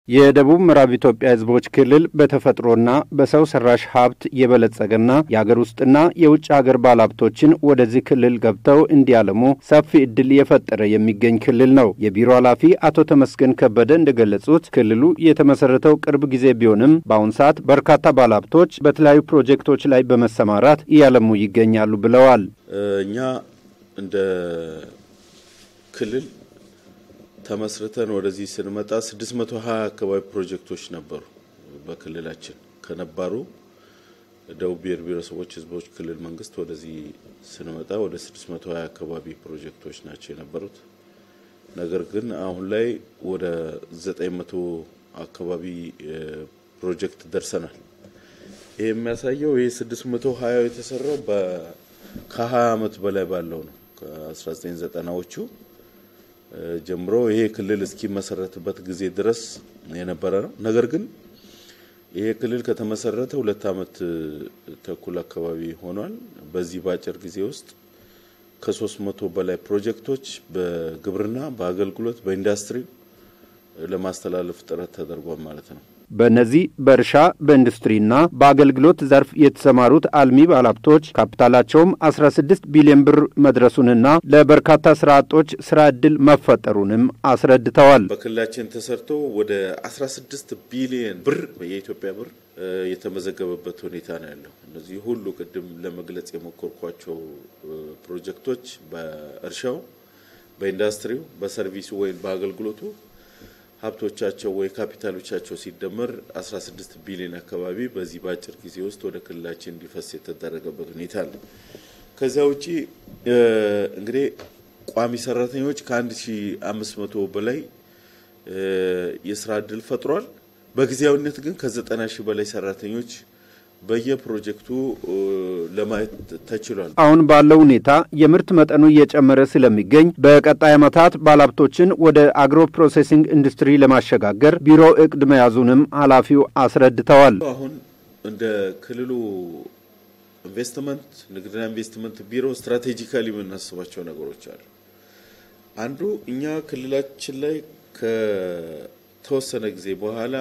የደቡብ ምዕራብ ኢትዮጵያ ሕዝቦች ክልል በተፈጥሮና በሰው ሰራሽ ሀብት የበለጸገና የአገር ውስጥና የውጭ ሀገር ባለሀብቶችን ወደዚህ ክልል ገብተው እንዲያለሙ ሰፊ እድል የፈጠረ የሚገኝ ክልል ነው። የቢሮ ኃላፊ አቶ ተመስገን ከበደ እንደገለጹት ክልሉ የተመሰረተው ቅርብ ጊዜ ቢሆንም በአሁን ሰዓት በርካታ ባለሀብቶች በተለያዩ ፕሮጀክቶች ላይ በመሰማራት እያለሙ ይገኛሉ ብለዋል። እኛ እንደ ክልል ተመስርተን ወደዚህ ስንመጣ 620 አካባቢ ፕሮጀክቶች ነበሩ በክልላችን ከነባሩ ደቡብ ብሔር ብሔረሰቦች ህዝቦች ክልል መንግስት ወደዚህ ስንመጣ ወደ 620 አካባቢ ፕሮጀክቶች ናቸው የነበሩት። ነገር ግን አሁን ላይ ወደ 900 አካባቢ ፕሮጀክት ደርሰናል። ይህ የሚያሳየው ይህ 620 የተሰራው ከ20 ዓመት በላይ ባለው ነው ከ1990ዎቹ ጀምሮ ይሄ ክልል እስኪመሰረትበት ጊዜ ድረስ የነበረ ነው። ነገር ግን ይሄ ክልል ከተመሰረተ ሁለት ዓመት ተኩል አካባቢ ሆኗል። በዚህ በአጭር ጊዜ ውስጥ ከሶስት መቶ በላይ ፕሮጀክቶች በግብርና፣ በአገልግሎት፣ በኢንዱስትሪ ለማስተላለፍ ጥረት ተደርጓል ማለት ነው። በእነዚህ በእርሻ በኢንዱስትሪና በአገልግሎት ዘርፍ የተሰማሩት አልሚ ባለሀብቶች ካፒታላቸውም 16 ቢሊዮን ብር መድረሱንና ለበርካታ ስራ አጦች ስራ ዕድል መፈጠሩንም አስረድተዋል። በክልላችን ተሰርቶ ወደ 16 ቢሊዮን ብር የኢትዮጵያ ብር የተመዘገበበት ሁኔታ ነው ያለው። እነዚህ ሁሉ ቅድም ለመግለጽ የሞከርኳቸው ፕሮጀክቶች በእርሻው፣ በኢንዱስትሪው፣ በሰርቪሱ ወይም በአገልግሎቱ ሀብቶቻቸው ወይ ካፒታሎቻቸው ሲደመር 16 ቢሊዮን አካባቢ በዚህ በአጭር ጊዜ ውስጥ ወደ ክልላችን እንዲፈስ የተደረገበት ሁኔታ አለ። ከዚያ ውጪ እንግዲህ ቋሚ ሰራተኞች ከ1500 በላይ የስራ እድል ፈጥሯል። በጊዜያዊነት ግን ከ90 ሺህ በላይ ሰራተኞች በየፕሮጀክቱ ለማየት ተችሏል። አሁን ባለው ሁኔታ የምርት መጠኑ እየጨመረ ስለሚገኝ በቀጣይ ዓመታት ባለሀብቶችን ወደ አግሮ ፕሮሴሲንግ ኢንዱስትሪ ለማሸጋገር ቢሮ እቅድ መያዙንም ኃላፊው አስረድተዋል። አሁን እንደ ክልሉ ኢንቨስትመንት ንግድና ኢንቨስትመንት ቢሮ ስትራቴጂካሊ የምናስባቸው ነገሮች አሉ። አንዱ እኛ ክልላችን ላይ ከተወሰነ ጊዜ በኋላ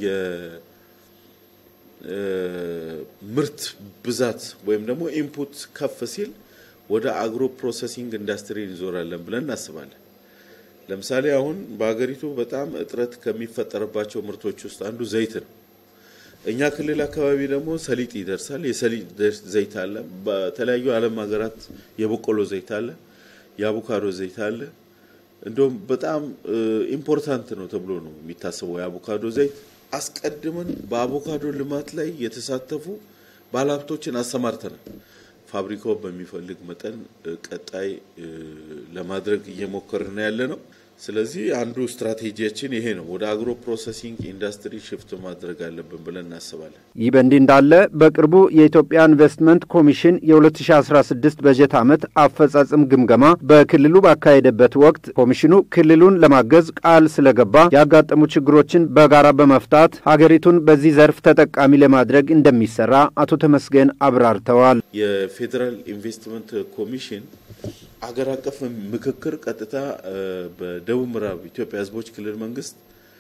ምርት ብዛት ወይም ደግሞ ኢንፑት ከፍ ሲል ወደ አግሮ ፕሮሰሲንግ ኢንዱስትሪ እንዞራለን ብለን እናስባለን። ለምሳሌ አሁን በሀገሪቱ በጣም እጥረት ከሚፈጠርባቸው ምርቶች ውስጥ አንዱ ዘይት ነው። እኛ ክልል አካባቢ ደግሞ ሰሊጥ ይደርሳል። የሰሊጥ ዘይት አለ። በተለያዩ ዓለም ሀገራት የበቆሎ ዘይት አለ፣ የአቮካዶ ዘይት አለ። እንደውም በጣም ኢምፖርታንት ነው ተብሎ ነው የሚታሰበው የአቮካዶ ዘይት አስቀድመን በአቮካዶ ልማት ላይ የተሳተፉ ባለሀብቶችን አሰማርተናል። ፋብሪካው በሚፈልግ መጠን ቀጣይ ለማድረግ እየሞከርን ያለ ነው። ስለዚህ አንዱ ስትራቴጂያችን ይሄ ነው። ወደ አግሮ ፕሮሰሲንግ ኢንዱስትሪ ሽፍት ማድረግ አለብን ብለን እናስባለን። ይህ በእንዲህ እንዳለ በቅርቡ የኢትዮጵያ ኢንቨስትመንት ኮሚሽን የ2016 በጀት ዓመት አፈጻጽም ግምገማ በክልሉ ባካሄደበት ወቅት ኮሚሽኑ ክልሉን ለማገዝ ቃል ስለገባ ያጋጠሙ ችግሮችን በጋራ በመፍታት ሀገሪቱን በዚህ ዘርፍ ተጠቃሚ ለማድረግ እንደሚሰራ አቶ ተመስገን አብራርተዋል። የፌዴራል ኢንቨስትመንት ኮሚሽን አገር አቀፍ ምክክር ቀጥታ በደቡብ ምዕራብ ኢትዮጵያ ሕዝቦች ክልል መንግስት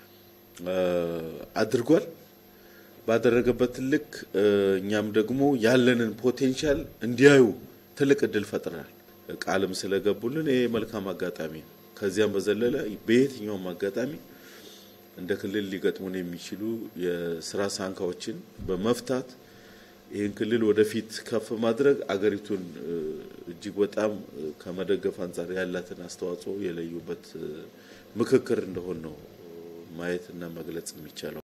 አድርጓል። ባደረገበት ልክ እኛም ደግሞ ያለንን ፖቴንሻል እንዲያዩ ትልቅ እድል ፈጥረናል። ቃልም ስለገቡልን ይሄ መልካም አጋጣሚ ነው። ከዚያም በዘለለ በየትኛውም አጋጣሚ እንደ ክልል ሊገጥሙን የሚችሉ የስራ ሳንካዎችን በመፍታት ይህን ክልል ወደፊት ከፍ ማድረግ አገሪቱን እጅግ በጣም ከመደገፍ አንጻር ያላትን አስተዋጽኦ የለዩበት ምክክር እንደሆን ነው ማየትና መግለጽ የሚቻለው።